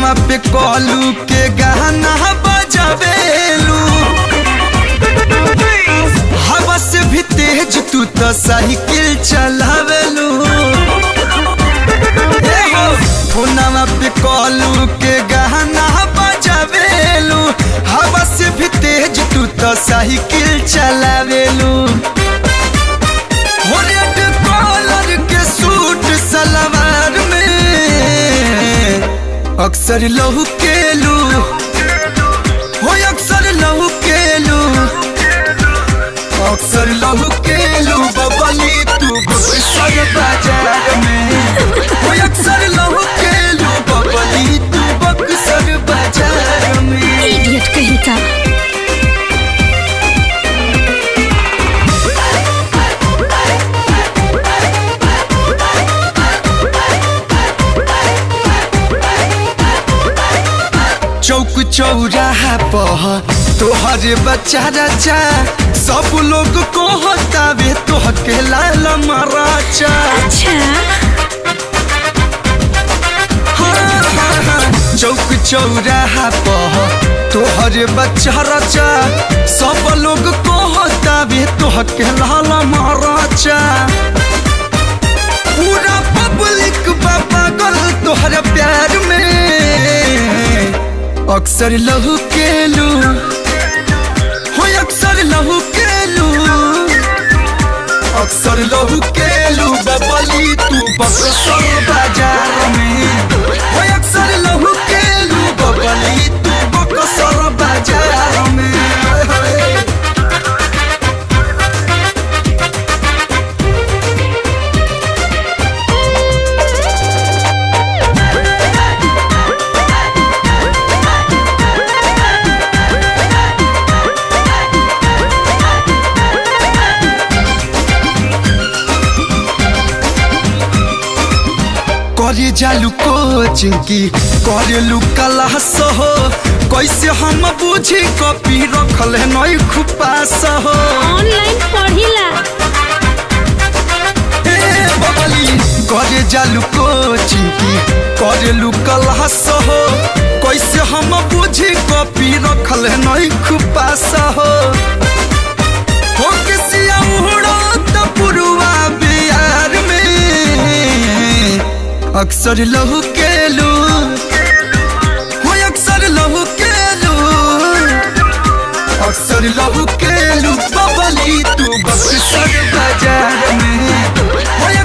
फोनवा पे कॉलू के गाना बजावेलू हवा से भी तेज तू तो साइकिल चलावेलू ए हो, फोनवा पे कॉलू के गाना बजावेलू हवा से भी तेज तू तो साइकिल चलावेलू हो रेड कॉलर के सूट सलवार में अक्सर लहू केलू हो अक्सर लहू केलू अक्सर लहू केलू बबली तू बक्सर बाजार में हो अक्सर लहू केलू बबली तू बक्सर बाजार में इडियट कहीं का चौक चौराहा पह तोहरे बच्चा रचा सब लोग को हतावे तोह के लाल मराचा अच्छा हाँ, हाँ, हाँ। चौक चौराहा पह तोहरे बच्चा रचा सब लोग को हतावे तोह के लाल मराचा पूरा पब्लिक बा पागल तोहरा प्यार में अक्सर लहू केलू हो अक्सर लहू केलू अक्सर लहू केलू बबली तू बक्सर बाजार में हो अक्सर लहू केलू बबली तू बक्सर बाजार में करे जालू कोचिंग की करेलू क्लास हो कैसे हम बुझी कॉपी रखल है नई खुपास हो ऑनलाइन पढ़िला ए बबली करे जालू कोचिंग की करेलू क्लास हो कैसे हम बुझी कॉपी रखल है नई खुपास हो हो किसिया उड़ो त पुरुआ बिहार में अक्सर लहू केलू हो अक्सर लहू केलू अक्सर लहू केलू बबली तू बक्सर बाजार में हो